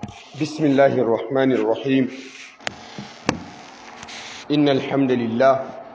بسم الله الرحمن الرحيم إن الحمد لله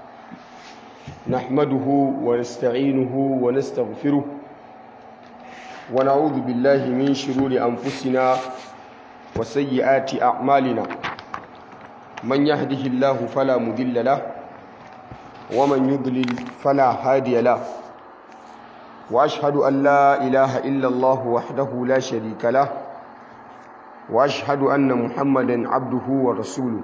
نحمده ونستعينه ونستغفره ونعوذ بالله من شرور أنفسنا وسيئات أعمالنا من يهده الله فلا مضل له ومن يضلل فلا هادي له وأشهد أن لا إله إلا الله وحده لا شريك له واشهد ان محمدا عبده ورسوله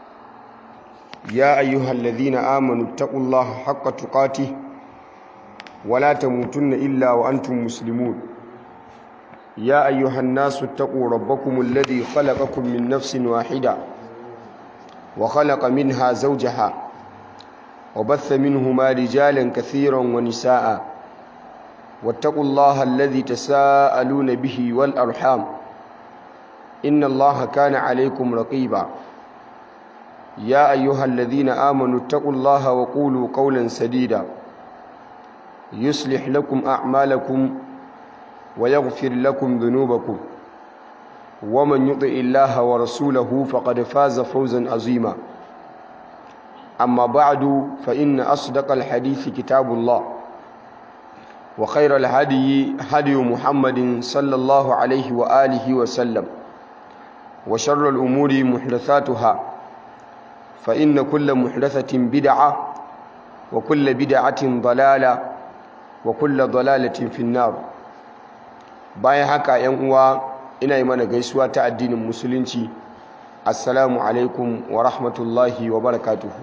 يا ايها الذين امنوا اتقوا الله حق تقاته ولا تموتن الا وانتم مسلمون يا ايها الناس اتقوا ربكم الذي خلقكم من نفس واحده وخلق منها زوجها وبث منهما رجالا كثيرا ونساء واتقوا الله الذي تساءلون به والارحام إن الله كان عليكم رقيبا يا أيها الذين آمنوا اتقوا الله وقولوا قولا سديدا يصلح لكم أعمالكم ويغفر لكم ذنوبكم ومن يطع الله ورسوله فقد فاز فوزا عظيما أما بعد فإن أصدق الحديث كتاب الله وخير الهدي هدي محمد صلى الله عليه وآله وسلم وشر الأمور محدثاتها فإن كل محدثة بدعة وكل بدعة ضلالة وكل ضلالة في النار bayan haka ‘yan uwa ina yi mana gaisuwa ta addinin musulunci assalamu alaikum wa rahmatullahi wa barakatuhu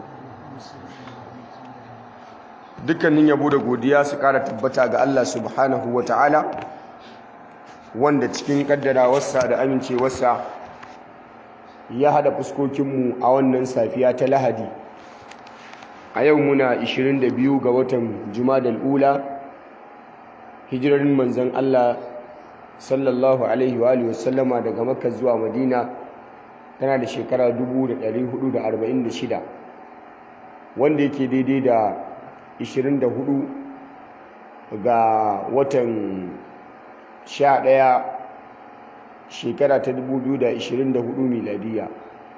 dukkanin yabo da godiya su ƙara tabbata ga Allah subhanahu wa ta'ala wanda cikin ƙaddarawarsa da amincewarsa ya hada fuskokinmu a wannan safiya ta lahadi a yau muna 22 ga watan jumadal ula hijirarin manzan Allah sallallahu alaihi wa alihi wasallama daga makka zuwa madina tana da shekara 1446 wanda yake daidai da 24 ga watan 11 shekara ta 2024 miladiya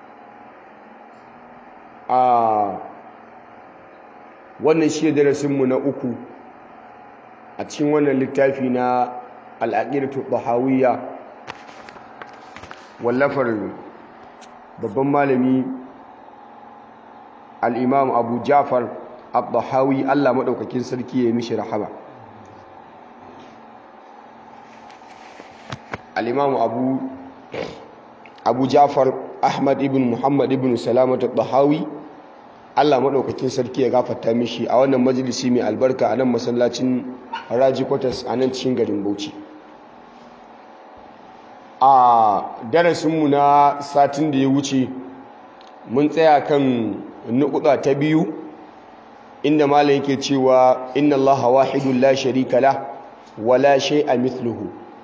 a wannan shi darasinmu na uku a cikin wannan littafi na al'aqidatu bahawiyya wallafar babban malami al-imam abu jafar al-bahawi Allah maɗaukakin sarki ya mishi rahama al'imamu abu abu jafar ahmad ibn muhammad ibn salamatu bahawi allah maɗaukakin sarki ya gafata mishi a wannan majalisi mai albarka a nan masallacin raji kwatas a nan cikin garin bauchi a darasinmu na satin da ya wuce mun tsaya kan nukuda ta biyu inda malam yake cewa inna allaha wahidun la sharika la wala shay'a mithluhu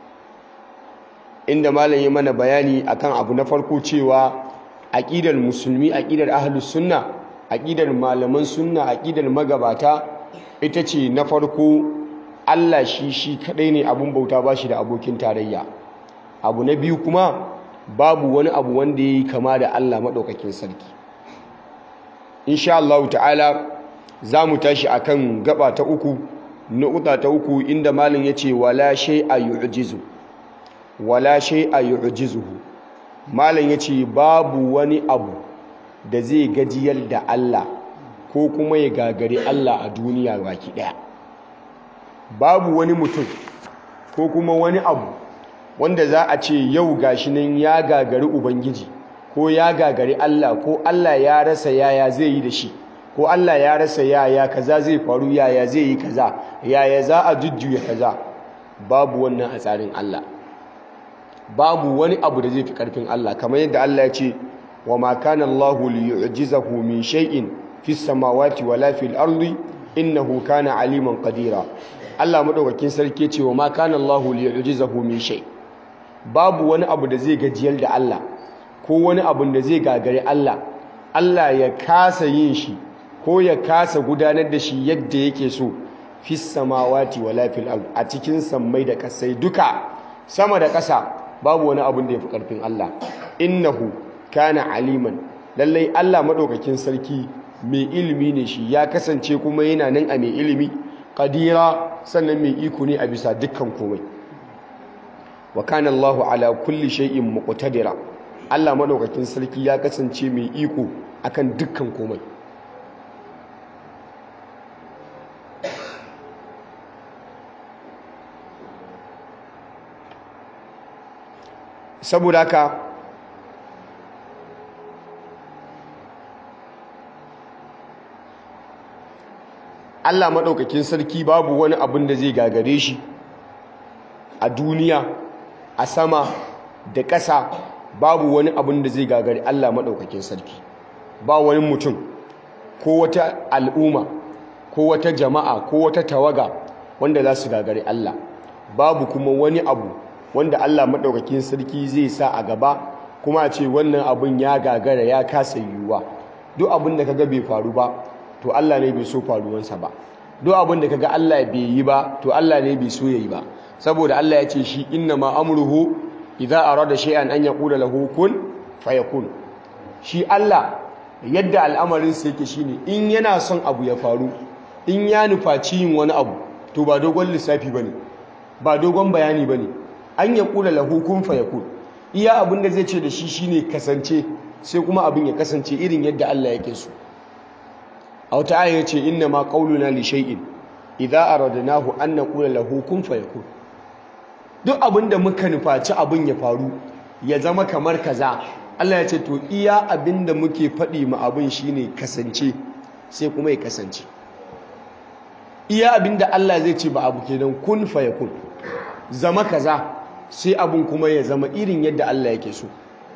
inda malam ya mana bayani akan abu na farko cewa aqidar musulmi aqidar ahlus sunna aqidar malaman sunna aqidar magabata ita ce na farko Allah shi shi kadai ne abun bauta bashi da abokin tarayya abu na biyu kuma babu wani abu wanda yayi kama da Allah madaukakin sarki insha Allah ta'ala zamu tashi akan gaba ta uku nuqta ta uku inda malam yace wala shay'a yu'jizu wala shay'a yu'jizuhu malam yace babu wani abu da zai gajiyar da Allah ko kuma ya gagari Allah a duniya baki daya babu wani mutum ko kuma wani abu wanda za a ce yau gashi nan ya gagari ubangiji ko ya gagari Allah ko Allah ya rasa yaya zai yi da shi ko Allah ya rasa yaya kaza zai faru yaya zai yi kaza yaya za a jujjuya kaza babu wannan a tsarin Allah babu wani abu da zai fi karfin Allah kamar yadda Allah ya ce wa ma kana Allahu liyu'jizahu min shay'in fis samawati wala fil ardi innahu kana aliman qadira Allah madaukakin sarki ce wa ma kana Allahu liyu'jizahu min shay babu wani abu da zai gajiyar da Allah ko wani abu da zai gagare Allah Allah ya kasa yin shi ko ya kasa gudanar da shi yadda yake so fis samawati wala fil ard a cikin sammai da kasai duka sama da ƙasa babu wani abin da yafi karfin Allah innahu kana aliman lallai Allah madaukakin sarki mai ilimi ne shi ya kasance kuma yana nan a mai ilimi qadira sannan mai iko ne a bisa dukkan komai wa kana Allahu ala kulli shay'in muqtadira Allah madaukakin sarki ya kasance mai iko akan dukkan komai saboda haka Allah maɗaukakin sarki babu wani abin da zai gagare shi a duniya a sama da ƙasa babu wani abin da zai gagare Allah maɗaukakin sarki ba wani mutum ko wata al'umma ko wata jama'a ko wata tawaga wanda za su gagare Allah babu kuma wani abu wanda Allah maɗaukakin sarki zai sa a gaba kuma a ce wannan abin ya gagara ya kasa yiwuwa duk abin da kaga bai faru ba to Allah ne bai so faruwansa ba duk abin da kaga Allah bai yi ba to Allah ne bai so yayi ba saboda Allah ya ce shi inna ma amruhu idza arada shay'an an yaqula lahu kun fayakun shi Allah yadda al'amarin sa yake shine in yana son abu ya faru in ya nufaci yin wani abu to ba dogon lissafi bane ba dogon bayani bane an yaqula lahu kun fayakun iya abin da zai ce da shi shine kasance sai kuma abin ya kasance irin yadda Allah yake so a wata aya yace inna ma qauluna li shay'in idza aradnahu an naqula lahu kun fayakun duk abin da muka nufaci abin ya faru ya zama kamar kaza Allah ya ce to iya abin da muke faɗi ma abin shine kasance sai kuma ya kasance iya abin da Allah zai ce ba abu kenan kun fayakun zama kaza sai abin kuma ya zama irin yadda Allah yake so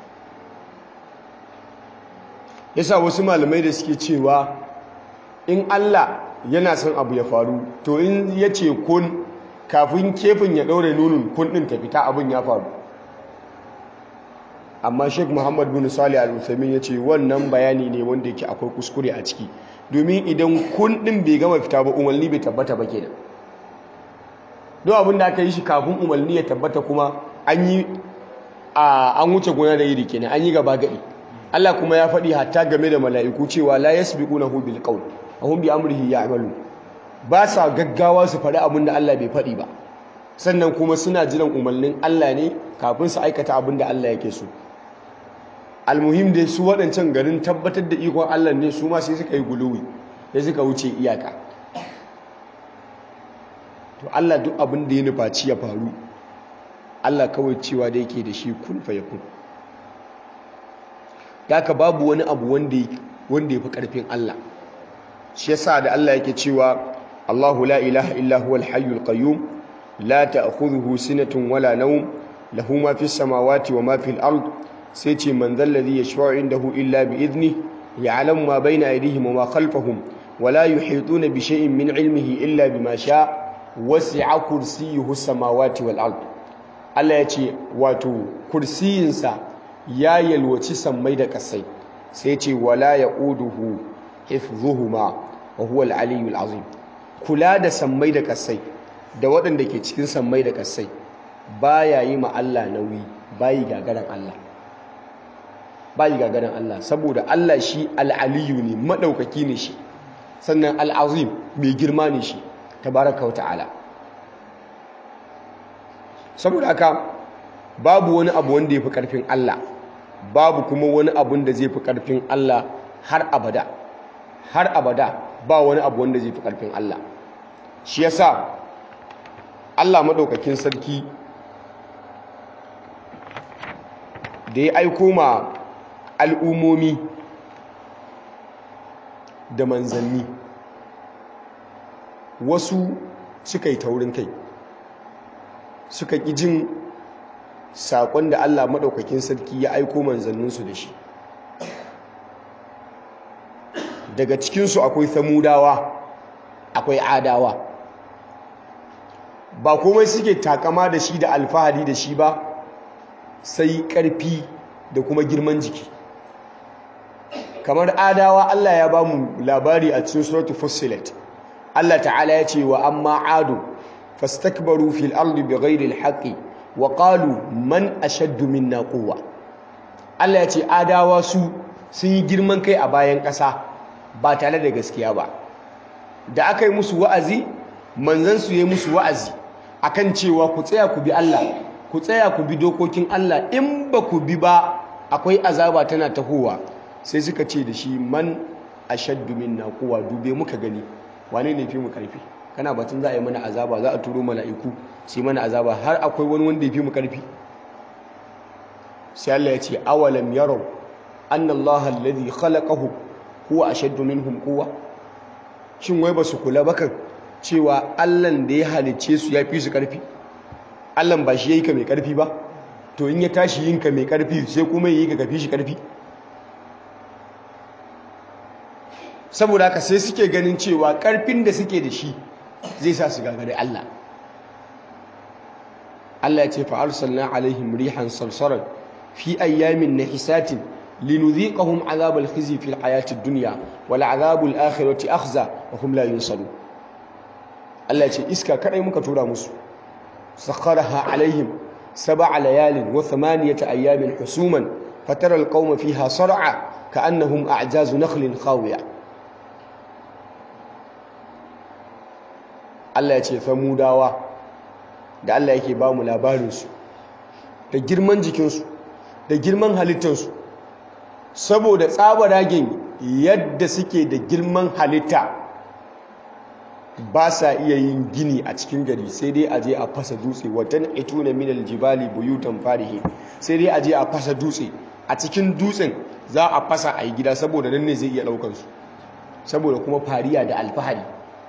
yasa wasu malamai da suke cewa in Allah yana son abu ya faru to in ya ce kun kafin kefin ya ɗaure nunin kun ɗin ta fita abin ya faru amma sheik muhammad bin salih al-uthaymin ya ce wannan bayani ne wanda yake akwai kuskure a ciki domin idan kun ɗin bai gama fita ba umarni bai tabbata ba kenan don abin da aka yi shi kafin umarni ya tabbata kuma an yi an wuce gona da iri kenan an yi gaba gaɗi Allah kuma ya faɗi hatta game da mala'iku cewa la yasbiqunahu bil qawl wa hum bi amrihi ya'malun ba sa gaggawa su faɗi abin da Allah bai faɗi ba sannan kuma suna jiran umarnin Allah ne kafin su aikata abin da Allah yake so almuhim dai su waɗancan garin tabbatar da ikon Allah ne su ma sai suka yi guluwi sai suka wuce iyaka to Allah duk abin da ya nufaci ya faru Allah kawai cewa da yake da shi kun fa yakun haka babu wani abu wanda wanda yafi karfin Allah shi yasa da Allah yake cewa Allahu la ilaha illa huwal hayyul qayyum la ta'khudhuhu sinatun wala nawm lahu ma fis samawati wa ma fil ard sai ce man dhal ladhi yashfa'u indahu illa bi idni ya'lamu ma bayna aydihim wa ma khalfahum wa la yuhituna bi shay'in min ilmihi illa bima sha'a wasi'a kursiyyuhu samawati wal ard Allah ya ce wato kursiyinsa ya yalwaci sammai da kasai sai ce wala ya'uduhu hifdhuhuma wa huwa al-aliyyul azim kula da sammai da kasai da waɗanda ke cikin sammai da kasai baya yi ma Allah nauyi bayi gagaran Allah bayi gagaran Allah saboda Allah shi al-aliyyu ne madaukaki ne shi sannan al-azim mai girma ne shi tabaraka wa ta'ala saboda haka babu wani abu wanda ya fi ƙarfin Allah babu kuma wani abun da zai fi ƙarfin Allah har abada har abada ba wani abu wanda zai fi ƙarfin Allah shi yasa Allah maɗaukakin sarki da ya aiko ma al'umomi da manzanni wasu suka yi taurin kai suka ƙi jin saƙon da Allah maɗaukakin sarki ya aiko manzanninsu da shi daga cikinsu akwai samudawa akwai adawa ba komai suke takama da shi da alfahari da shi ba sai ƙarfi da kuma girman jiki kamar adawa Allah ya ba mu labari a cikin suratul fussilat Allah ta'ala ya ce wa amma adu fastakbaru fil ardi bighairi alhaqi wa qalu man ashaddu minna quwwa Allah ya ce adawa su sun yi girman kai a bayan ƙasa ba tare da gaskiya ba da aka yi musu wa'azi manzon su yi musu wa'azi akan cewa ku tsaya ku bi Allah ku tsaya ku bi dokokin Allah in ba ku bi ba akwai azaba tana tahowa sai suka ce da shi man ashaddu minna quwwa dube muka gani wane ne fi mu karfi kana batun za a yi mana azaba za a turo mala'iku sai mana azaba har akwai wani wanda ya fi mu karfi sai Allah ya ce awalam yarau anna Allah alladhi khalaqahu huwa ashaddu minhum quwwa shin wai basu kula ba kan cewa Allah da ya halicce su ya fi su karfi Allah ba shi yayi ka mai karfi ba to in ya tashi yin ka mai karfi sai kuma yayi ka kafi shi karfi saboda haka sai suke ganin cewa karfin da suke da shi zai sa su gagare Allah Allah ya ce fa arsalna alaihim rihan sarsaran fi ayyamin nahisatin linudhiqahum azabal khizi fil hayatid dunya wal azabul akhirati akhza wa hum la yunsarun Allah ya ce iska kadai muka tura musu sakharaha alaihim sab'a layalin wa thamaniyata ayyamin husuman fatara alqawma fiha sar'a ka'annahum a'jazu nakhlin khawiyah Allah ya ce famudawa da Allah yake ba mu labarinsu da girman jikinsu da girman halittarsu saboda tsabaragen yadda suke da girman halitta ba sa iya yin gini a cikin gari sai dai aje a fasa dutse watan ituna minal jibali buyutan farihi sai dai aje a fasa dutse a cikin dutsen za a fasa a yi gida saboda nan ne zai iya ɗaukansu saboda kuma fariya da alfahari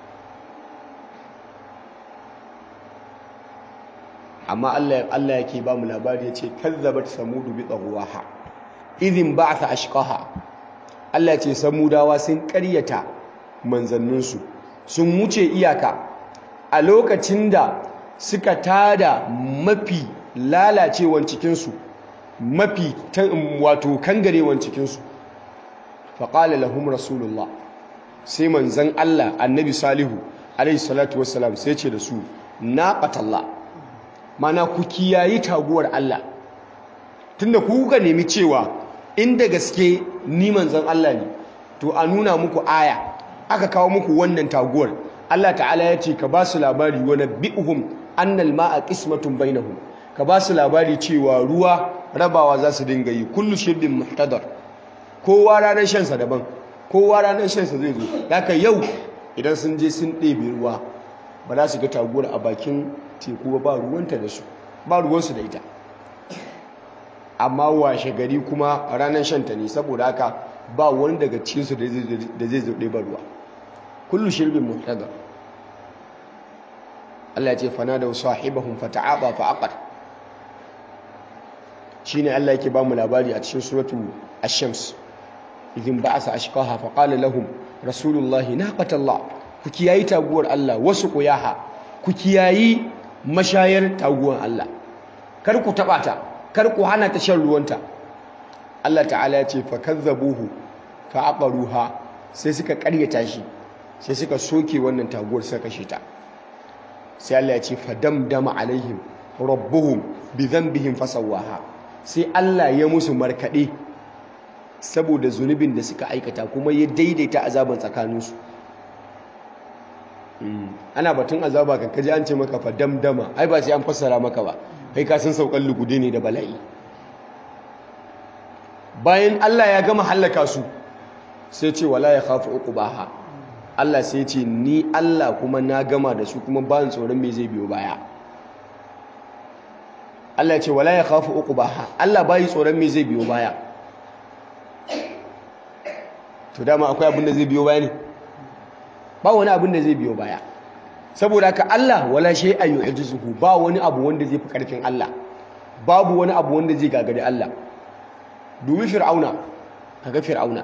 amma Allah Allah yake ba mu labari yace kazzabat samudu bi tagwaha idhin ba'atha ashqaha Allah yace samudawa sun ƙaryata manzanninsu sun wuce iyaka a lokacin da suka tada mafi lalacewan cikin su mafi wato kangarewan cikin su faqala lahum rasulullah sai manzan Allah annabi salihu alaihi salatu wassalam sai ce da su naqatallah mana ku kiyayi taguwar Allah tunda ku kuka nemi cewa inda gaske ni manzon Allah ne to a nuna muku aya aka kawo muku wannan taguwar Allah ta'ala ya ce ka ba su labari wa nabbi'uhum annal ma'a qismatun bainahum ka ba su labari cewa ruwa rabawa za su dinga yi kullu shirbin muhtadar kowa ranar shan sa daban kowa ranar shan sa zai zo haka yau idan sun je sun ɗebe ruwa ba za su ga taguwar a bakin teku ba ruwanta da su ba ruwansu da ita amma washe gari kuma ranar shanta ne saboda haka ba wani daga cikinsu da zai zo ba ruwa kullu shirbin muhtada Allah ya ce fana da sahibahum fata'aba fa'aqar shine Allah yake ba mu labari a cikin suratu ash-shams idin ba'asa ashqaha fa qala lahum rasulullahi naqatallah ku kiyayi taguwar Allah wasu kuyaha ku kiyayi mashayar taguwar Allah kar ku taba ta kar ku hana ta shan ruwanta Allah ta'ala ya ce fa kazzabuhu fa aqaruha sai suka karyata shi sai suka soke wannan taguwar suka kashe ta sai Allah ya ce fa damdama alaihim rabbuhum bi dhanbihim fasawaha sai Allah ya musu markade saboda zunubin da suka aikata kuma ya daidaita azaban tsakaninsu ana batun azaba kan kaji an ce maka fa damdama ai ba sai an fassara maka ba kai ka san saukan lugude ne da bala'i bayan Allah ya gama hallaka su sai ce wala ya khafu uqbaha Allah sai ce ni Allah kuma na gama da su kuma ba tsoron me zai biyo baya Allah ya ce wala ya khafu uqbaha Allah bai tsoron me zai biyo baya to dama akwai abin da zai biyo baya ne ba wani abin da zai biyo baya saboda haka Allah wala shay'an yu'jizuhu ba wani abu wanda zai fi karfin Allah babu wani abu wanda zai gagari Allah dubi fir'auna kaga fir'auna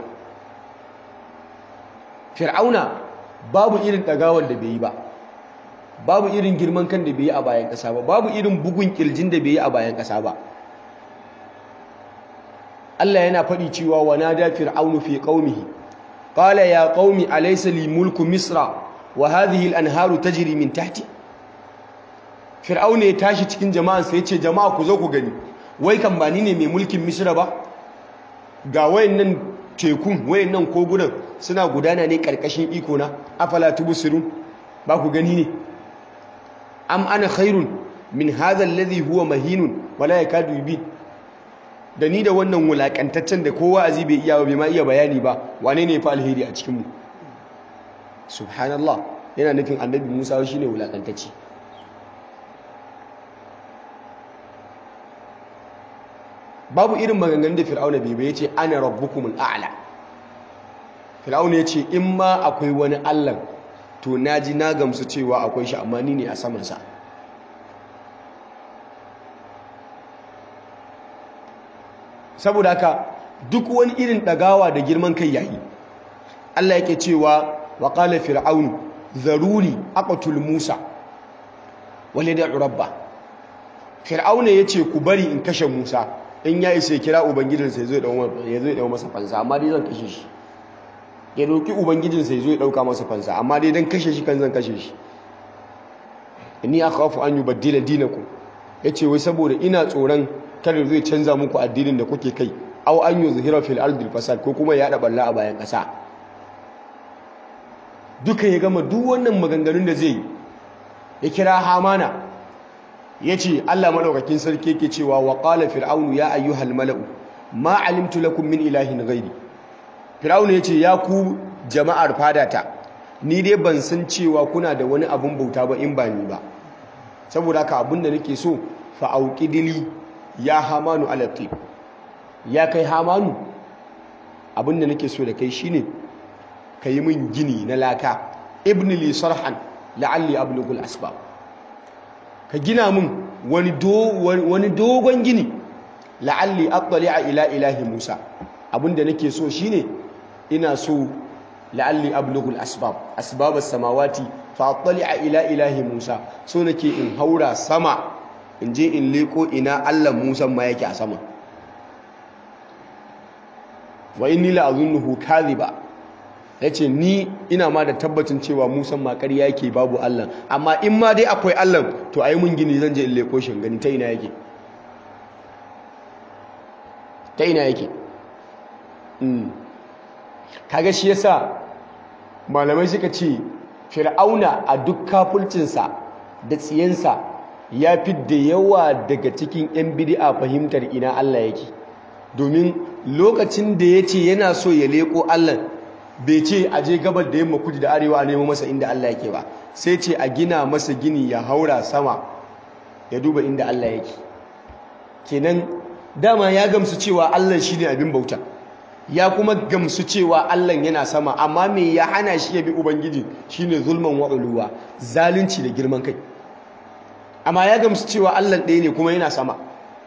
fir'auna babu irin dagawar da bai yi ba babu irin girman kan da bai yi a bayan kasa ba babu irin bugun kirjin da bai yi a bayan kasa ba Allah yana faɗi cewa wa nada fir'aunu fi qaumihi قال يا قوم أليس لي ملك مصر وهذه الأنهار تجري من تحتي fir'auna ya tashi cikin jama'ansa ya ce jama'a ku zo ku gani wai kan ba ni ne mai mulkin misira ba ga wayannan tekun wayannan kogunan suna gudana ne karkashin iko na afala tubsirun ba ku gani ne am ana khairun min hadha alladhi huwa mahinun wala yakadu yubin da ni da wannan wulakantaccen da kowa azi bai iya bai ma iya bayani ba wane ne fa alheri a cikin mu subhanallah yana nufin annabi Musa shine wulakantacce babu irin maganganun da fir'auna bai bai yace ana rabbukumul a'la fir'auna yace in ma akwai wani Allah to naji na gamsu cewa akwai shi amma ni ne a saman sa saboda haka duk wani irin dagawa da girman kai yayi Allah yake cewa wa qala fir'aun zaruni aqtul musa wal yad'u rabba fir'auna yace ku bari in kashe musa in ya isa kira ubangijinsa ya zo ya ɗau masa fansa amma dai zan kashe shi ya roƙi ubangijinsa ya zo ya ɗauka masa fansa amma dai don kashe shi kan zan kashe shi inni akhafu an yubaddila dinakum yace wai saboda ina tsoron kada zai canza muku addinin da kuke kai aw an yuzhira fil ardi fasad ko kuma ya balla a bayan ƙasa duka ya gama duk wannan maganganun da zai yi ya kira hamana ya ce Allah maɗaukakin sarki yake cewa wa ƙala fir'aunu ya ayyuhal mala'u ma alimtu lakum min ilahin ghairi fir'aunu ya ce ya ku jama'ar fadata ni dai ban san cewa kuna da wani abun bauta ba in ba ni ba saboda haka abin da nake so fa auqidili ya hamanu ala ya kai hamanu abin da nake so da kai shine yi min gini na laka ibn li sarhan la'alli ablughul asbab ka gina min wani dogon gini la'alli attali'a ila ilahi Musa abinda nake so shine ina so la'alli ablughul asbab asbab as-samawati fa attali'a ila ilahi Musa so nake in haura sama in je in leko ina Allah Musa ma yake a sama wa inni la'azunnuhu kadhiba yace ni ina ma da tabbacin cewa Musa ma ƙarya yake babu Allah amma in ma dai akwai Allah to ayi mun gini zan je in leko shin gani ta ina yake ta ina yake mm kaga shi yasa malamai suka ce fir'auna a duk kafulcinsa da tsiyansa ya fi da yawa daga cikin 'yan bid'a fahimtar ina Allah yake domin lokacin da ya ce yana so ya leko Allah bai ce a je gabar da yamma kudu da arewa a nemo masa inda Allah yake ba sai ce a gina masa gini ya haura sama ya duba inda Allah yake kenan dama ya gamsu cewa Allah shine abin bauta ya kuma gamsu cewa Allah yana sama amma me ya hana shi ya bi ubangiji shine zulman wa uluwa zalunci da girman kai amma ya gamsu cewa Allah ɗaya ne kuma yana sama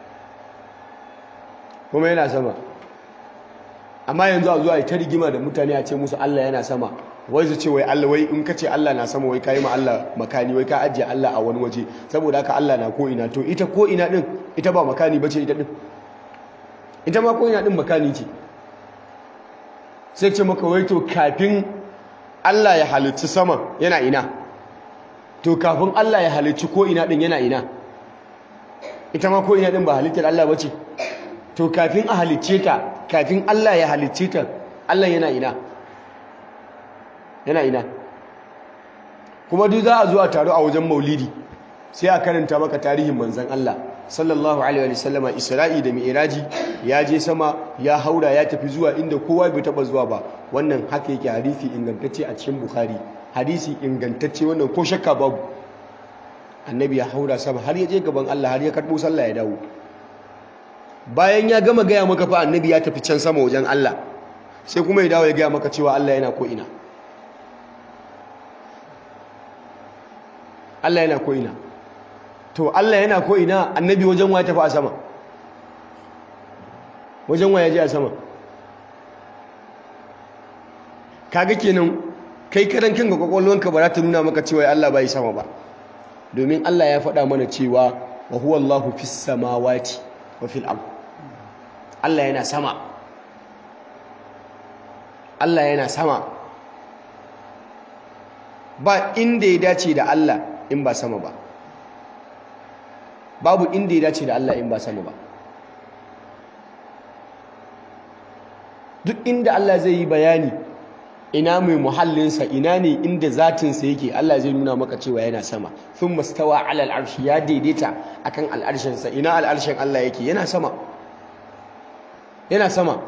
kuma yana sama amma yanzu a zuwa yi ta rigima da mutane a ce musu Allah yana sama wai su ce wai Allah wai in ka ce Allah na sama wai ka yi ma Allah makani wai ka ajiye Allah a wani waje saboda haka Allah na ko ina to ita ko ina din ita ba makani bace ita din ita ma ko ina din makani ce sai ce maka wai to kafin Allah ya halicci sama yana ina to kafin Allah ya halicci ko ina din yana ina ita ma ko ina din ba halittar Allah bace to kafin a halicce ta kafin Allah ya halicce ta Allah yana ina yana ina kuma duk za a zo a taru a wajen maulidi sai a karanta maka tarihin manzon Allah sallallahu alaihi wa sallama Isra'i da Mi'raji ya je sama ya haura ya tafi zuwa inda kowa bai taba zuwa ba wannan haka yake hadisi ingantacce a cikin Bukhari hadisi ingantacce wannan ko shakka babu annabi ya haura sama har ya je gaban Allah har ya karbo sallah ya dawo bayan ya gama gaya maka fa annabi ya tafi can sama wajen Allah sai kuma ya dawo ya gaya maka cewa Allah yana ko ina Allah yana ko ina to Allah yana ko ina annabi wajen wa ya tafi a sama wajen wa ya je a sama kaga kenan kai karan kanka kwakwalwanka ba za ta nuna maka cewa Allah bai sama ba domin Allah ya faɗa mana cewa wa huwa Allahu fis samawati wa fil ard Allah yana sama Allah yana sama ba inda ya dace da Allah in ba sama ba babu inda ya dace da Allah in ba sama ba duk inda Allah zai yi bayani ina mai muhallinsa ina ne inda zatinsa yake Allah zai nuna maka cewa yana sama sun mastawa alal arshi ya daidaita akan al'arshinsa ina al'arshin Allah yake yana sama yana sama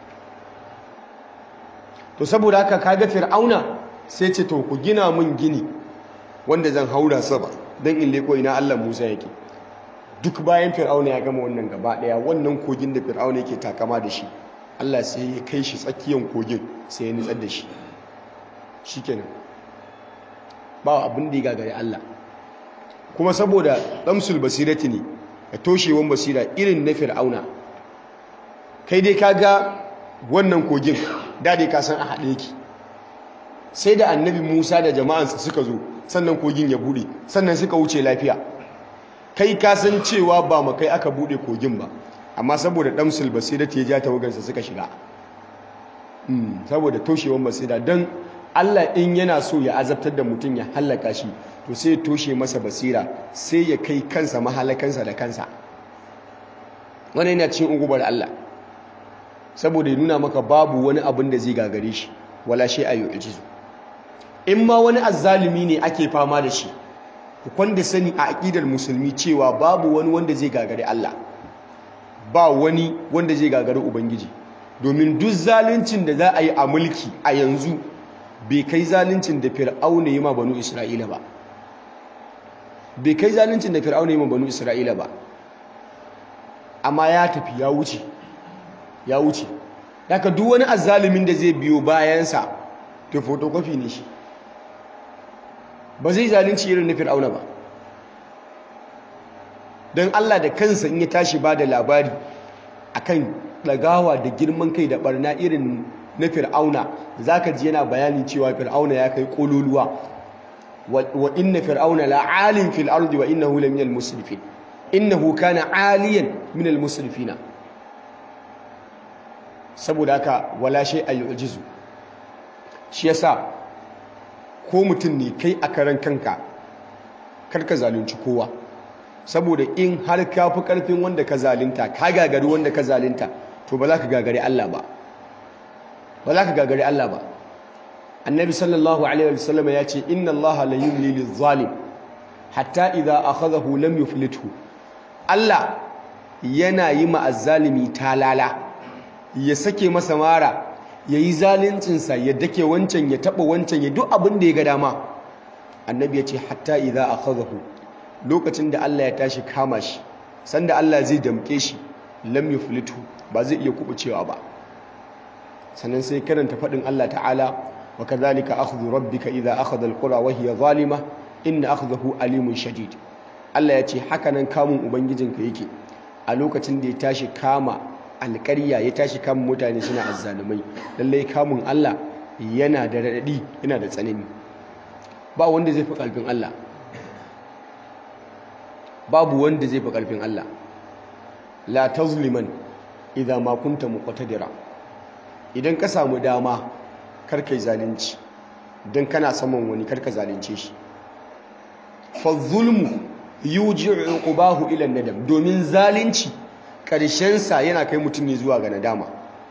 to saboda haka kaga fir'auna sai ce to ku gina mun gini wanda zan haura sama don in leko ina Allah Musa yake duk bayan fir'auna ya gama wannan gaba daya wannan kogin da fir'auna yake takama da shi Allah sai ya kai shi tsakiyan kogin sai ya nitsar da shi shikenan ba abin da ya gagare Allah kuma saboda damsul basirati ne da toshewan basira irin na fir'auna kai dai kaga wannan kogin da dai ka san a haɗe yake sai da annabi Musa da jama'ansa suka zo sannan kogin ya bude sannan suka wuce lafiya kai ka san cewa ba makai aka bude kogin ba amma saboda damsul basira ta ja tawagarsa suka shiga saboda toshewan basira don Allah in yana so ya azabtar da mutum ya hallaka shi to sai ya toshe masa basira sai ya kai kansa mahalakansa da kansa wannan yana cikin ugubar Allah saboda ya nuna maka babu wani abin da zai gagare shi wala shi ayu ijizu in ma wani azzalumi ne ake fama da shi ku kwanda sani a aqidar musulmi cewa babu wani wanda zai gagare Allah ba wani wanda zai gagari ubangiji domin duk zaluncin da za a yi a mulki a yanzu bai kai zaluncin da fir'auna yi ma banu isra'ila ba bai kai zaluncin da fir'auna yi ma banu isra'ila ba amma ya tafi ya wuce ya wuce daga duk wani azzalumin da zai biyo bayansa to photocopy ne shi ba zai zalunci irin na fir'auna ba don Allah da kansa in ya tashi ba da labari akan ɗagawa da girman kai da barna irin na fir'auna za ka ji yana bayani cewa fir'auna ya kai ƙololuwa wa inna fir'auna la'alin fil ardi wa innahu la minal musrifin innahu kana aliyan minal musrifina saboda haka wala shay ayyujizu shi yasa ko mutum ne kai a karan kanka karka zalunci kowa saboda in har ka fi ƙarfin wanda ka zalinta ka gagari wanda ka zalinta to ba za ka gagari Allah ba ba za ka gagari Allah ba annabi sallallahu alaihi wasallam ya ce inna Allah la yumli lil-zalim hatta idza akhadhahu lam yuflithu Allah yana yi ma azzalimi talala ya sake masa mara yayi zaluncin sa ya dake wancan ya taba wancan ya duk abin da ya ga dama annabi ya ce hatta idza akhadhahu lokacin da Allah ya tashi kama shi sanda Allah zai damke shi lam yuflitu ba zai iya kubucewa ba sannan sai karanta fadin Allah ta'ala wa kadhalika akhdhu rabbika idha akhadha alqura wa hiya zalima inna akhdahu alimun shadid Allah ya ce haka nan kamun ubangijinka yake a lokacin da ya tashi kama alƙarya ya tashi kama mutane suna azzalumai lallai kamun Allah yana da radadi yana da tsanani ba wanda zai fi kalbin Allah babu wanda zai fi ƙarfin Allah la tazliman idan ma kunta muqtadira idan ka samu dama kar kai zalunci dan kana saman wani kar ka zalunce shi fa zulmu yuji'u uqbahu ila nadam domin zalunci karshen sa yana kai mutum ne zuwa ga nadama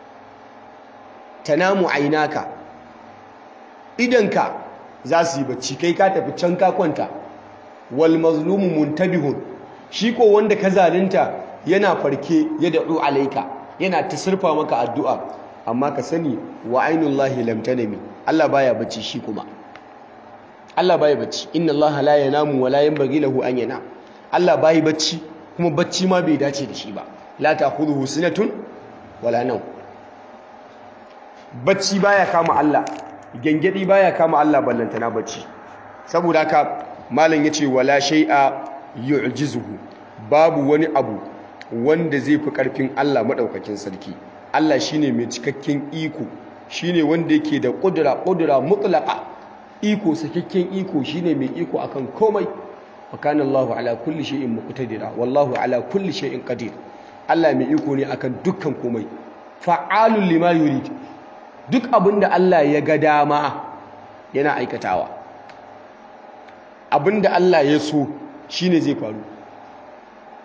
tanamu ainaka idanka za su yi bacci kai ka tafi can ka kwanta wal mazlumu muntabihun shi ko wanda ka zalunta yana farke ya da'u alaika yana ta surfa maka addu'a amma ka sani wa ainullahi lam tanami Allah baya bacci shi kuma Allah baya bacci inna Allah la yanamu wa la yanbaghi lahu an yana Allah bai bacci kuma bacci ma bai dace da shi ba la ta'khudhuhu sinatun wala nawm bacci baya kama Allah gengedi baya kama Allah ballantana bacci saboda haka malam yace wala shay'a yu'jizuhu babu wani abu wanda zai fi karfin Allah madaukakin sarki Allah shine mai cikakken iko shine wanda yake da kudura kudura mutlaqa iko sakakken iko shine mai iko akan komai wa kana Allahu ala kulli shay'in muqtadira wallahu ala kulli shay'in qadir Allah mai iko ne akan dukkan komai fa'alul lima yurid duk abinda Allah ya ga dama yana aikatawa abinda Allah ya so shine zai faru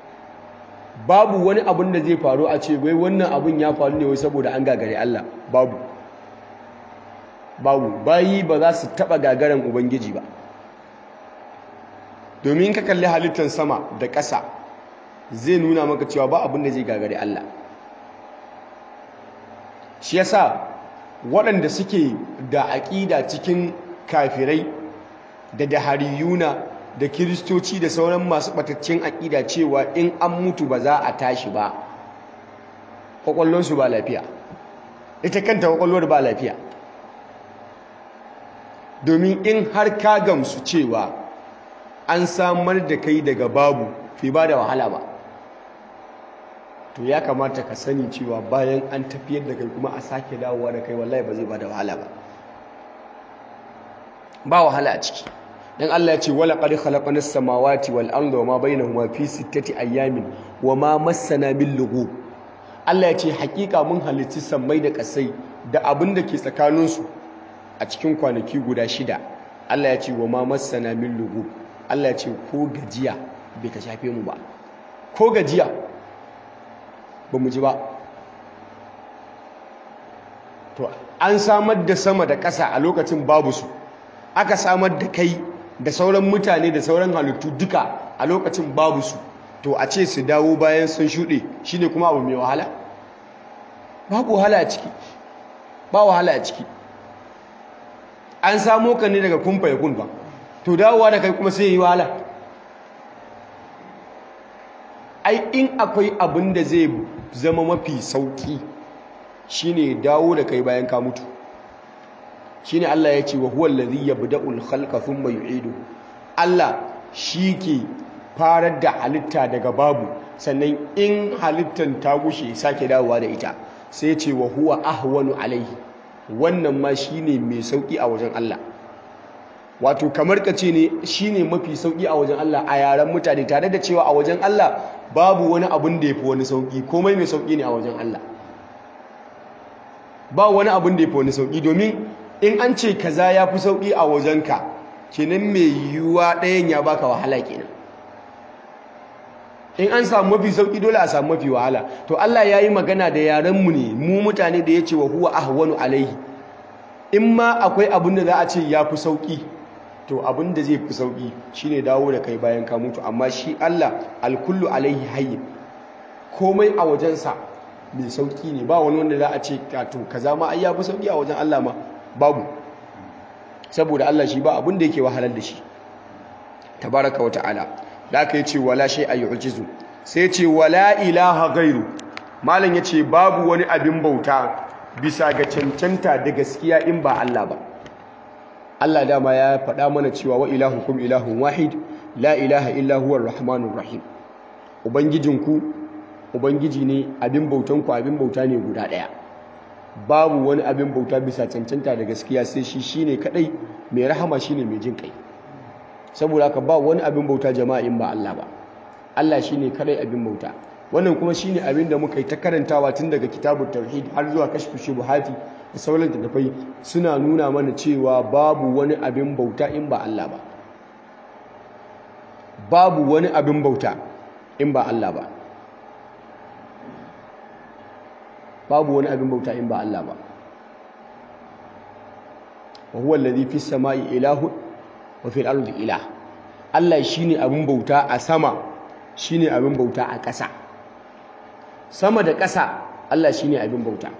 babu wani abin da zai faru a ce wai wannan abin ya faru ne wai saboda an gagare Allah babu babu bayi ba za su taba gagaran ubangiji ba domin ka kalli halittar sama da ƙasa zai nuna maka cewa ba abin da zai gagare Allah shi yasa waɗanda suke da aƙida cikin kafirai da dahariyuna da kiristoci da sauran masu ɓataccen aƙida cewa in an mutu ba za a tashi ba ƙwaƙwallonsu ba lafiya ita kanta ƙwaƙwallon ba lafiya domin in har ka gamsu cewa an samar da kai daga babu fi ba da wahala ba to ya kamata ka sani cewa bayan an tafiyar da kai kuma a sake dawowa da kai wallahi ba zai ba da wahala ba ba wahala a ciki dan Allah ya ce wala qad khalaqna as-samawati wal arda wama bainahuma fi sittati ayamin wama massana min lughub Allah ya ce hakika mun halitti sammai da kasai da abin da ke tsakaninsu a cikin kwanaki guda shida Allah ya ce wama massana min lughub Allah ya ce ko gajiya bai ta shafe mu ba ko gajiya ba mu ji ba to an samar da sama da ƙasa a lokacin babu su aka samar da kai da sauran mutane da sauran halittu duka a lokacin babu su to a ce su dawo bayan sun shuɗe shine kuma abu mai wahala babu wahala a ciki ba wahala a ciki an samo ka ne daga kumfa ya kun ba to dawowa da kai kuma sai yi wahala ai in akwai abin da zai zama mafi sauki shine dawo da kai bayan ka mutu shine Allah ya ce wa huwa allazi yabda'ul khalqa thumma yu'idu Allah ke farar da halitta daga babu sannan in halittan ta gushe sake dawowa da ita sai ce wa huwa ahwanu alaihi wannan ma shine mai sauki a wajen Allah wato kamar ka ce ne shine mafi sauki a wajen Allah a yaren mutane tare da cewa a wajen Allah babu wani abun da yafi wani sauki komai mai sauki ne a wajen Allah ba wani abun da yafi wani sauki domin in an ce kaza yafi sauki a wajenka kenan mai yiwuwa ɗayan ya baka wahala kenan in an samu mafi sauki dole a samu mafi wahala to Allah ya yi magana da yarenmu ne mu mutane da ya ce wa huwa ahwanu alaihi in ma akwai abin da za a ce ya fi sauki to abin da zai fi sauki shine dawo da kai bayan ka mutu amma shi Allah alkullu alaihi hayyin komai a wajensa mai sauki ne ba wani wanda za a ce to kaza ma ai ya fi sauki a wajen Allah ma babu saboda Allah shi ba abin da yake wahalar da shi tabaraka wa ta'ala da aka yi ce wala shay a yu'jizu sai ce wala ilaha gairu malam ya ce babu wani abin bauta bisa ga cancanta da gaskiya in ba Allah ba Allah dama ya faɗa mana cewa wa ilahukum ilahun wahid la ilaha illa huwa rahmanur rahim ubangijinku ubangiji ne abin bautanku abin bauta ne guda ɗaya babu wani abin bauta bisa cancanta da gaskiya sai shi shine kadai mai rahama shine mai jin kai saboda haka ba wani abin bauta jama'a in ba Allah ba Allah shine kadai abin bauta wannan kuma shine abin da muka yi ta karantawa tun daga kitabut tauhid har zuwa kashfu shubuhati da sauran tattafai suna nuna mana cewa babu wani abin bauta in ba Allah ba babu wani abin bauta in ba Allah ba babu wani abin bauta in ba Allah ba wa huwa alladhi fis samai ilahun wa fil ardi ilah Allah shine abin bauta a sama shine abin bauta a ƙasa sama da ƙasa Allah shine abin bauta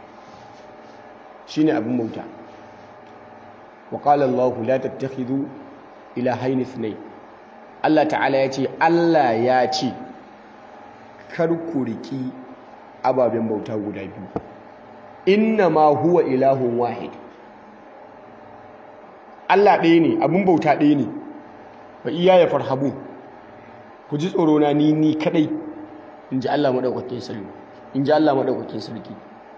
shine abin bauta wa qala Allah la tattakhidhu ilahayn ithnayn Allah ta'ala ya ce Allah ya ce kar ku riki ababen bauta guda biyu inna ma huwa ilahun wahid Allah ɗaya ne abin bauta ɗaya ne ba iya ya farhabu ku ji tsoro na ni ni kadai in ji Allah maɗaukakin sarki in ji Allah maɗaukakin sarki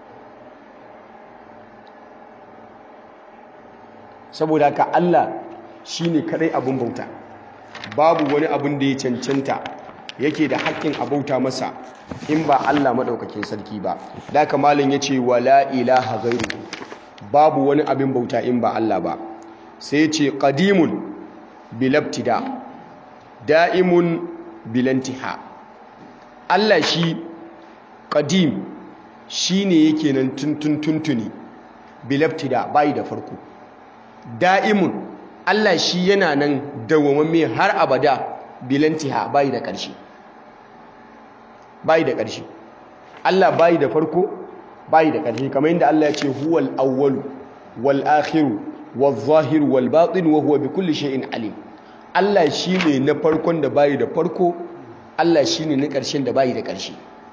saboda haka Allah shine kadai abin bauta babu wani abin da ya cancanta yake da haƙƙin a bauta masa in ba Allah maɗaukakin sarki ba da haka malin ya ce wala ilaha gairu babu wani abin bauta in ba Allah ba sai ce qadimun bilabtida da'imun bilantiha Allah shi qadim shine yake nan tuntun tuntuni bilabtida bai da farko da'imun Allah shi yana nan dawwamamme har abada bilantiha bai da ƙarshe bai da ƙarshe Allah bai da farko bai da ƙarshe kamar yadda Allah ya ce huwal awwalu wal akhiru wal zahiru wal batin wa huwa bi kulli shay'in alim Allah shine na farkon da bai da farko Allah shine na ƙarshen da bai da ƙarshe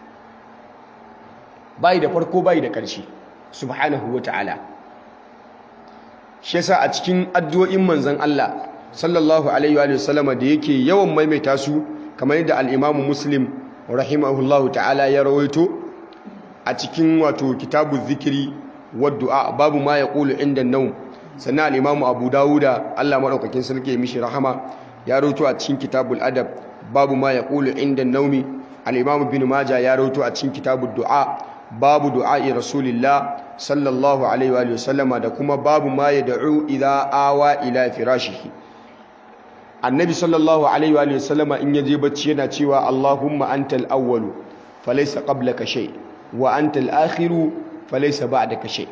bai da farko bai da ƙarshe subhanahu wata'ala shi yasa a cikin addu'o'in manzon Allah sallallahu alaihi wa sallama da yake yawan maimaita su kamar yadda al-Imam Muslim rahimahullahu ta'ala ya rawaito a cikin wato kitabu zikiri wadda babu ma ya ƙulu inda naum sannan al'imamu abu dawuda allah maɗaukakin sarki ya mishi rahama ya rawaito a cikin kitabul adab babu ma ya ƙulu inda naumi al'imamu bin maja ya rawaito a cikin kitabul du'a babu du'a'i rasulillah sallallahu alaihi wa sallama da kuma babu ma ya da'u idza awa ila firashihi annabi sallallahu alaihi wa sallama in yaje bacci yana cewa allahumma antal awwalu falaysa qablaka shay wa antal akhiru falaysa ba'daka shay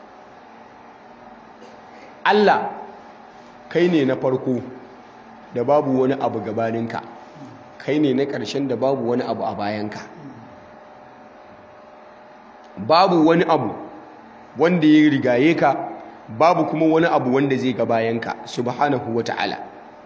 Allah kai ne na farko da babu wani abu gabaninka kai ne na ƙarshen da babu wani abu a bayanka babu wani abu wanda ya rigaye ka babu kuma wani abu wanda zai ga bayanka subhanahu wata'ala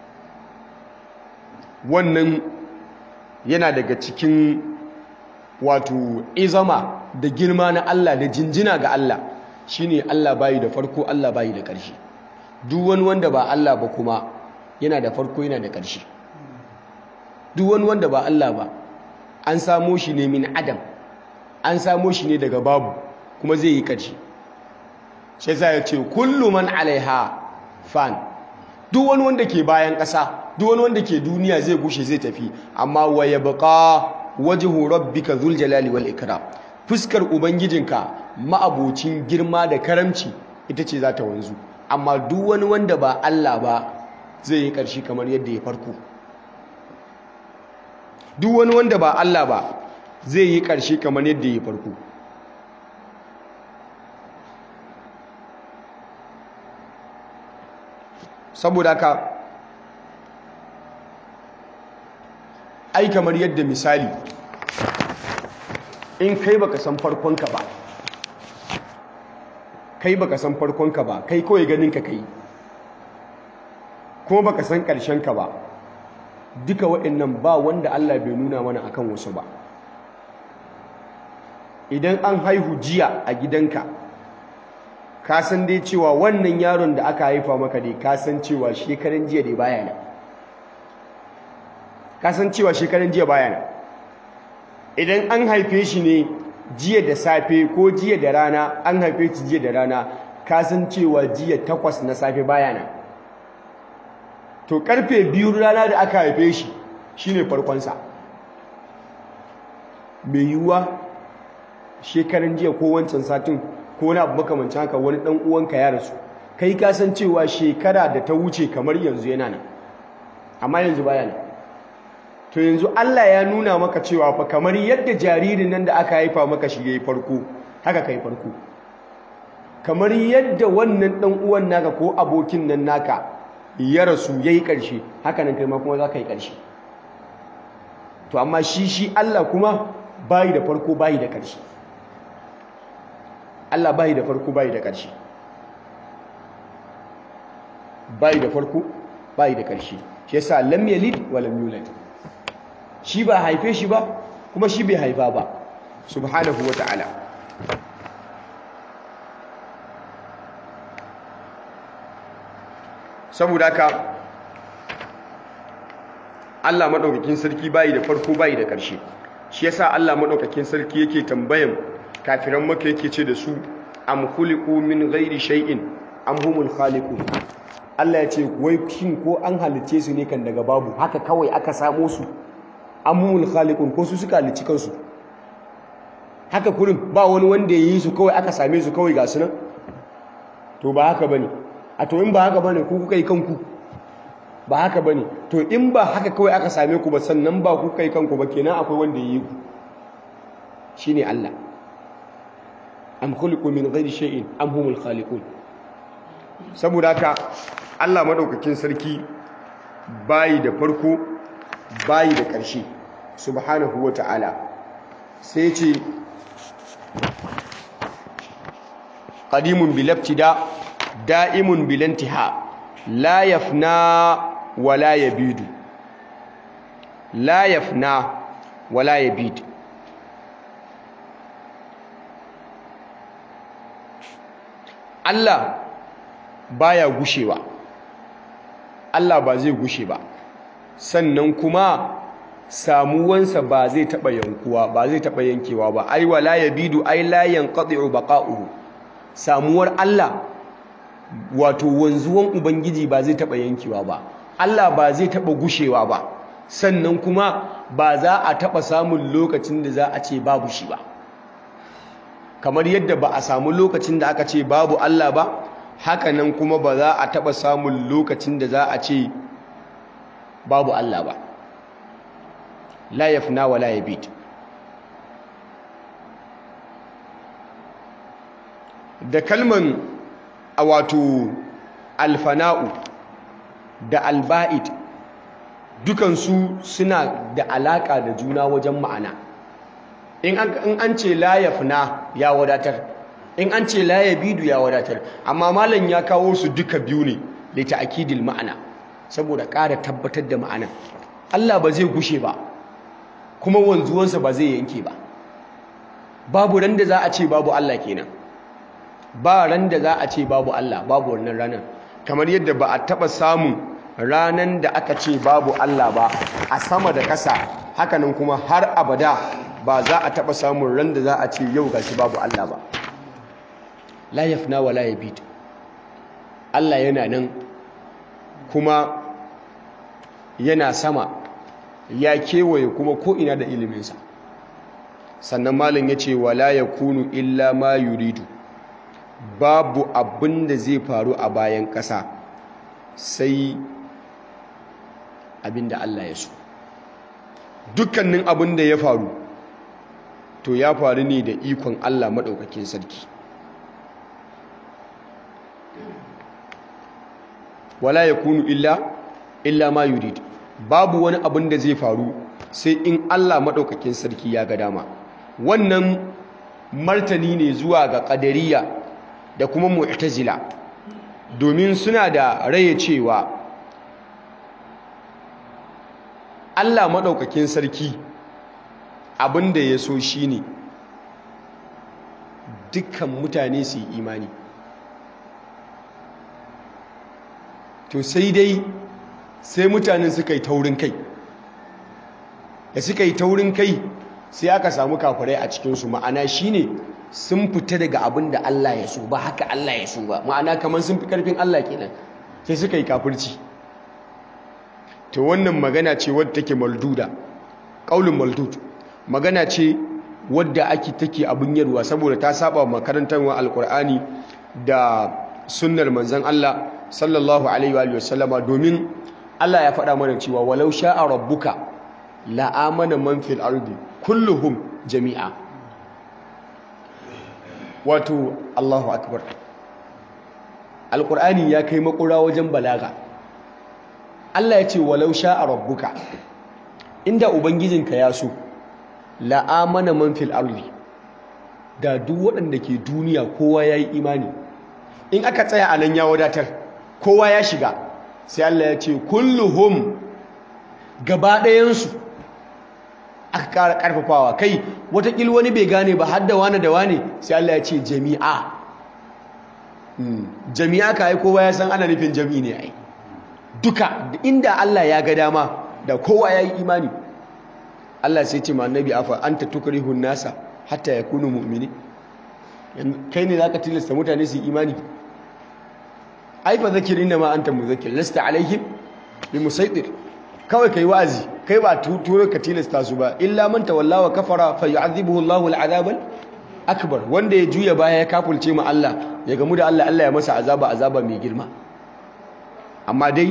wannan yana daga cikin wato izama da girma na Allah da jinjina ga Allah shine Allah bayi da farko Allah bayi da ƙarshe duk wani wanda ba Allah ba kuma yana da farko yana da ƙarshe duk wani wanda ba Allah ba an samo shi ne min adam an samo shi ne daga babu kuma zai yi ƙarshe sai za ya ce kullu man alaiha fan duk wani wanda ke bayan ƙasa duk wani wanda ke duniya zai gushe zai tafi amma wa yabqa wajhu rabbika dhul jalali wal ikram fuskar ubangijinka ma'abocin girma da karamci ita ce za ta wanzu amma duk wani wanda ba Allah ba zai yi ƙarshe kamar yadda ya farko duk wani wanda ba Allah ba zai yi ƙarshe kamar yadda ya farko saboda ka ai kamar yadda misali in kai baka san farkonka ba kai baka san farkonka ba kai kawai ganin ka kai kuma baka san ƙarshenka ba duka waɗannan ba wanda Allah bai nuna mana akan wasu ba idan an haihu jiya a gidanka ka san dai cewa wannan yaron da aka haifa maka dai ka san cewa shekaran jiya dai baya nan ka san cewa shekaran jiya baya nan idan an haife shi ne jiya da safe ko jiya da rana an haife shi jiya da rana ka san cewa jiya takwas na safe baya nan to karfe biyu rana da aka haife shi shine farkonsa mai yiwuwa shekaran jiya ko wancan satin ko wani abu makamancin haka wani dan uwanka ya rasu kai ka san cewa shekara da ta wuce kamar yanzu yana nan amma yanzu baya nan to yanzu Allah ya nuna maka cewa fa kamar yadda jaririn nan da aka haifa maka shi yayi farko haka kai farko kamar yadda wannan dan uwan naka ko abokin nan naka ya rasu yayi karshe haka nan kai ma kuma za ka yi karshe to amma shi shi Allah kuma bai da farko bai da karshe Allah bai da farko bai da karshe bai da farko bai da karshe shi yasa lam yalid wa lam yulad shi ba haife shi ba kuma shi bai haifa ba subhanahu wa ta'ala saboda haka Allah madaukakin sarki bai da farko bai da ƙarshe shi yasa Allah madaukakin sarki yake tambayan kafiran maka yake ce da su am khuliqu min ghairi shay'in am humul khaliqun Allah ya ce wai shin ko an halice su ne kan daga babu haka kawai aka samo su amumul khaliqun ko su suka halicci kansu haka kurin ba wani wanda ya yi su kawai aka same su kawai ga su nan to ba haka bane a to in ba haka bane ku kuka yi kanku ba haka bane to in ba haka kawai aka same ku ba sannan ba ku kai kanku ba kenan akwai wanda ya yi ku shine Allah am khuliqu min ghairi shay'in am humul khaliqun saboda haka Allah madaukakin sarki bayi da farko bayi da ƙarshe subhanahu wata'ala sai ce qadimun bil ibtida da'imun bil intiha la yafna wa la yabidu la yafna wa la yabidu Allah baya gushewa Allah ba zai gushe ba sannan kuma samuwansa ba zai taba yankuwa ba zai taba yankewa ba ai wala yabidu ai la yanqati'u baqa'uhu samuwar Allah wato wanzuwan ubangiji ba zai taba yankewa ba Allah ba zai taba gushewa ba sannan kuma ba za a taba samun lokacin da za a ce babu shi ba kamar yadda ba a samu lokacin da aka ce babu Allah ba hakanan kuma ba za a taba samun lokacin da za a ce babu Allah ba la yafna wa la yabid da kalman a wato alfana'u da alba'id dukansu suna da alaka da juna wajen ma'ana in an ce la yafna ya wadatar in an ce la yabidu ya wadatar amma malam ya kawo su duka biyu ne da ta'kidil ma'ana saboda ƙara tabbatar da ma'ana Allah ba zai gushe ba kuma wanzuwansa ba zai yanke ba babu ran da za a ce babu Allah kenan ba ran da za a ce babu Allah babu wannan ranar kamar yadda ba a taɓa samun ranan da aka ce babu Allah ba a sama da ƙasa hakanan kuma har abada ba za a taɓa samun ran da za a ce yau gashi babu Allah ba la yafna wa la yabid Allah yana nan kuma yana sama ya kewaye kuma ko'ina da iliminsa sannan malin ya ce wala ya kunu illa ma yuridu babu abin da zai faru a bayan ƙasa sai abin da Allah ya so dukkanin abin da ya faru to ya faru ne da ikon Allah maɗaukakin sarki wala ya kunu illa illa ma yurid babu wani abin da zai faru sai in Allah maɗaukakin sarki ya ga dama wannan martani ne zuwa ga ƙadariya da kuma mu'tazila domin suna da raye cewa Allah maɗaukakin sarki abin da ya so shi ne dukkan mutane su yi imani to sai dai sai mutanen suka yi taurin kai da suka yi taurin kai sai aka samu kafirai a cikinsu ma'ana shine sun fita daga abin da Allah ya so ba haka Allah ya so ba ma'ana kamar sun fi karfin Allah kenan sai suka yi kafirci to wannan magana ce wadda take malduda qaulun maldud magana ce wadda ake take abin yarwa saboda ta saba makarantar alkur'ani da sunnar manzon Allah sallallahu alaihi wa sallama domin Allah ya faɗa mana cewa walau sha'a rabbuka la amana man fil ardi kulluhum jami'a wato Allahu akbar alqur'ani ya kai makura wajen balaga Allah ya ce walau sha'a rabbuka inda ubangijinka ya so la amana man fil ardi da duk waɗanda ke duniya kowa yayi imani in aka tsaya a nan ya wadatar kowa ya shiga sai Allah ya ce kulluhum gaba ɗayansu aka ƙara ƙarfafawa kai watakil wani bai gane ba har da wane da wane sai Allah ya ce jami'a jami'a ka yi kowa ya san ana nufin jami'i ne ai duka inda Allah ya ga dama da kowa ya yi imani Allah sai ce ma annabi afa anta tukrihun nasa hatta yakunu mu'mini kai ne zaka tilasta mutane su yi imani ai fa zakir inna ma anta muzakkir lasta alaihim bi musaitir kawai kai wa'azi kai ba turo ka tilasta su ba illa man tawalla wa kafara fa yu'adhibuhu Allahu al'adab akbar wanda ya juya baya ya kafulce ma Allah ya gamu da Allah Allah ya masa azaba azaba mai girma amma dai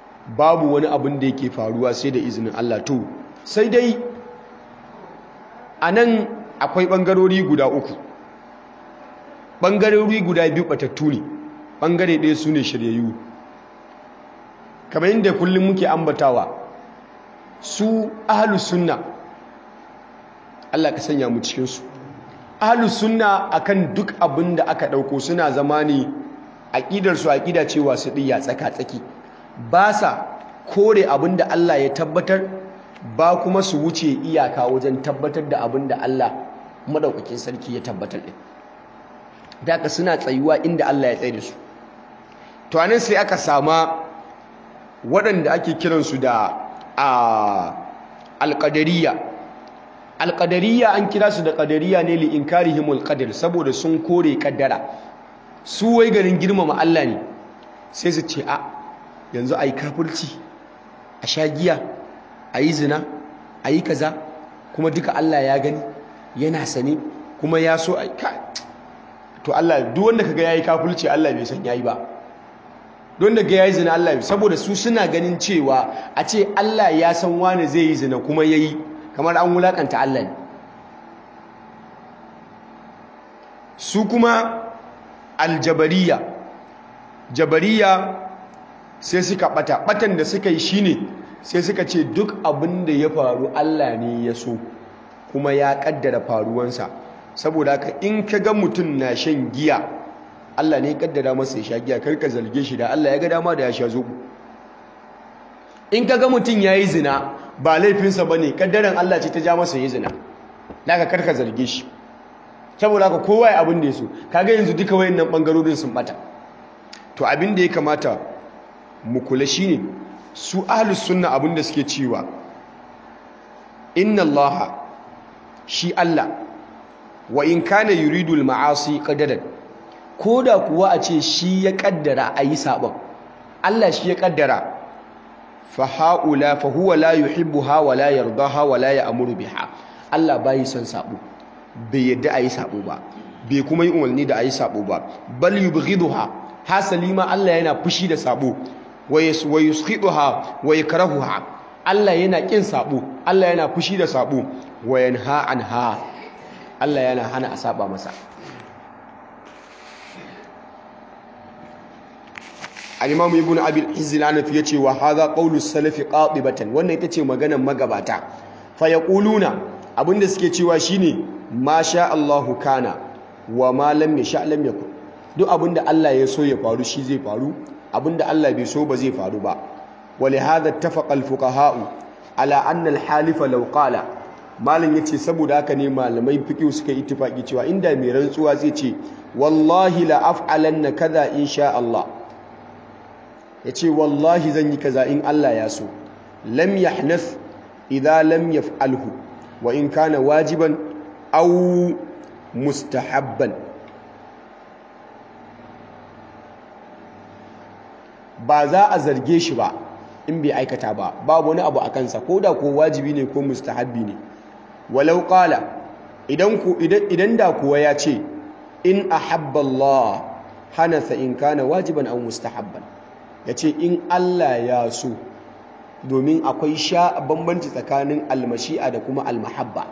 babu wani abin da yake faruwa sai da izinin Allah to sai dai a nan akwai ɓangarori guda uku ɓangarori guda biyu ɓatattu ne ɓangare ɗaya su ne shiryayyu kamar yadda kullum muke ambatawa su ahalus sunna Allah ka sanya mu cikinsu ahalus sunna akan duk abin da aka ɗauko suna zama ne aƙidarsu aƙida cewa su ɗiya tsaka-tsaki ba sa kore abin da Allah ya tabbatar ba kuma su wuce iyaka wajen tabbatar da abin da Allah maɗaukakin sarki ya tabbatar ɗin daga suna tsayuwa inda Allah ya tsaye da su to anan sai aka sama waɗanda ake kiransu da alƙadariya alƙadariya an kira su da ƙadariya ne li inkarihimul qadar saboda sun kore ƙaddara su wai garin girmama Allah ne sai su ce a yanzu ayi kafirci a sha giya ayi zina ayi kaza kuma duka Allah ya gani yana sane kuma ya so ai to Allah duk wanda kaga yayi kafirci Allah bai san yayi ba don da ga yayi zina Allah saboda su suna ganin cewa a ce Allah ya san wani zai yi zina kuma yayi kamar an wulakanta Allah ne su kuma aljabariya jabariya sai suka bata batan da suka yi shine sai suka ce duk abin da ya faru Allah ne ya so kuma ya kaddara faruwansa saboda haka in ka ga mutum na shan giya Allah ne kaddara masa ya sha giya karka zalge shi da Allah ya ga dama da ya sha zobo in ka ga mutum ya yi zina ba laifinsa ba ne kaddaran Allah ce ta ja masa ya zina daga karka zarge shi saboda haka kowa ya abin da ya so kaga yanzu duka wayannan bangarorin sun bata to abin da ya kamata mu kula shine su ahlus sunna abin da suke cewa inna Allah shi Allah wa in kana yuridul ma'asi qadaran koda kuwa a ce shi ya kaddara ayi sabon Allah shi ya kaddara fa haula fa huwa la yuhibbuha wa la yardaha wa la ya'muru biha Allah bai son sabo bai yadda ayi sabo ba bai kuma yi umarni da ayi sabo ba bal yubghiduha hasali ma Allah yana fushi da sabo wa yuskhiduha wa yakrahuha Allah yana kin sabo Allah yana fushi da sabo wa yanha anha Allah yana hana a saba masa al-imam ibn abi al-izz al-hanafi yace wa hadha qawlu salafi qatibatan wannan ita ce maganar magabata fa yaquluna abinda suke cewa shine ma sha Allahu kana wa ma lam yasha lam yakun duk abinda Allah ya so ya faru shi zai faru abinda Allah bai so ba zai faru ba ولهذا اتفق الفقهاء على أن الحالف لو قال malam yace saboda haka ne malamai fiqh suka yi ittifaki cewa inda mai rantsuwa zai ce wallahi la af'alanna kaza insha Allah yace wallahi zan yi kaza in Allah ya so lam yahnath idza lam yaf'alhu wa in kana wajiban aw mustahabban ba za a zarge shi ba in bai aikata ba babu wani abu a kansa ko da ko wajibi ne ko mustahabbi ne walau qala idan ku idan da kuwa ya ce in ahabba Allah hanatha in kana wajiban aw mustahabban yace in Allah ya so domin akwai sha bambanci tsakanin almashi'a da kuma almahabba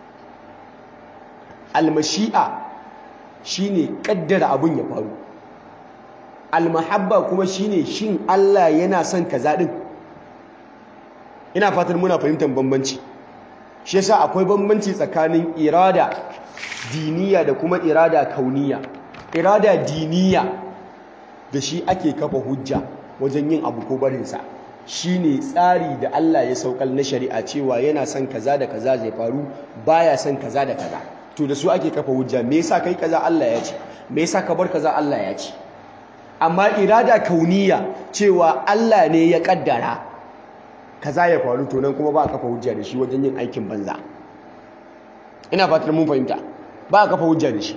almashi'a shine kaddara abun ya faru almahabba kuma shine shin Allah yana son kaza din ina fatan muna fahimtar bambanci shi yasa akwai bambanci tsakanin irada diniya da kuma irada kauniya irada diniya da shi ake kafa hujja wajen yin abu ko barinsa shine tsari da Allah ya saukal na shari'a cewa yana son kaza da kaza zai faru baya son kaza da kaza to da su ake kafa hujja me yasa kai kaza Allah ya ce me yasa ka bar kaza Allah ya ce amma irada kauniya cewa Allah ne ya kaddara kaza ya faru to nan kuma ba a kafa hujja da shi wajen yin aikin banza ina fatar mun fahimta ba a kafa hujja da shi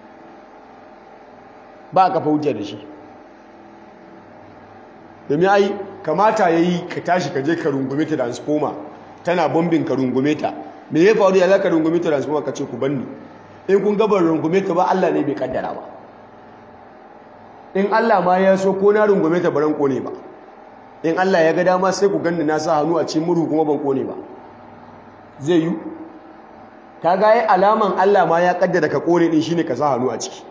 ba a kafa hujja da shi domin ai kamata ya yi ka tashi ka je ka rungume ta transformer tana bombin ka rungume ta me ya faru ya za ka rungume ta transformer ka ce ku banni in kun gabar rungume ta ba Allah ne bai kaddara ba in Allah ma ya so ko na rungume ta baran kone ba in Allah ya ga dama sai ku ganni na sa hannu a cikin murhu kuma ban kone ba zai yi kaga yayi alaman Allah ma ya kaddara ka kone din shine ka sa hannu a ciki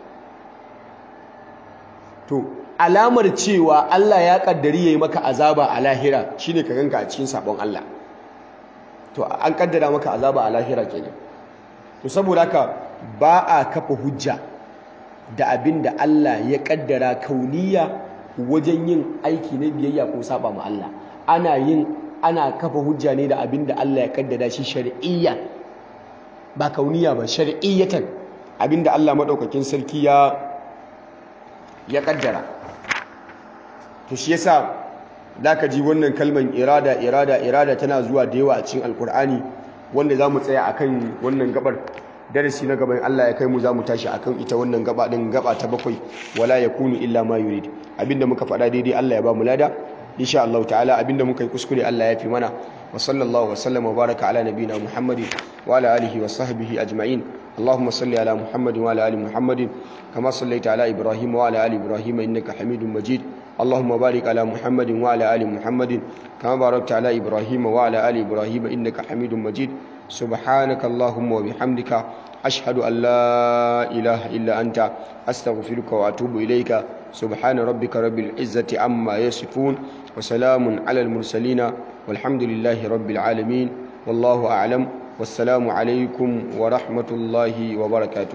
to alamar cewa Allah ya kaddari yayi maka azaba a lahira shine ka ganka a cikin sabon Allah to an kaddara maka azaba a lahira kenan to saboda haka ba a kafa hujja da abin da Allah ya kaddara kauniya wajen yin aiki na biyayya ko saba ma Allah ana yin ana kafa hujja ne da abin da Allah ya kaddara shi shar'iyya ba kauniya ba shar'iyyatan abin da Allah madaukakin sarki ya ya kaddara to shi yasa zaka ji wannan kalman irada irada irada tana zuwa da yawa a cikin alkur'ani wanda zamu tsaya akan wannan gabar darasi na gaban Allah ya kai mu zamu tashi akan ita wannan gaba din gaba ta bakwai wala yakunu illa ma yurid abinda muka faɗa daidai Allah ya ba mu lada insha Allah ta'ala abinda muka yi kuskure Allah ya fi mana wa sallallahu wa sallam wa baraka ala nabina Muhammadin wa ala alihi wa sahbihi ajma'in اللهم صل على محمد وعلى ال محمد كما صليت على ابراهيم وعلى ال ابراهيم انك حميد مجيد اللهم بارك على محمد وعلى ال محمد كما باركت على ابراهيم وعلى ال ابراهيم انك حميد مجيد سبحانك اللهم وبحمدك اشهد ان لا اله الا انت استغفرك واتوب اليك سبحان ربك رب العزه عما يصفون وسلام على المرسلين والحمد لله رب العالمين والله اعلم والسلام عليكم ورحمة الله وبركاته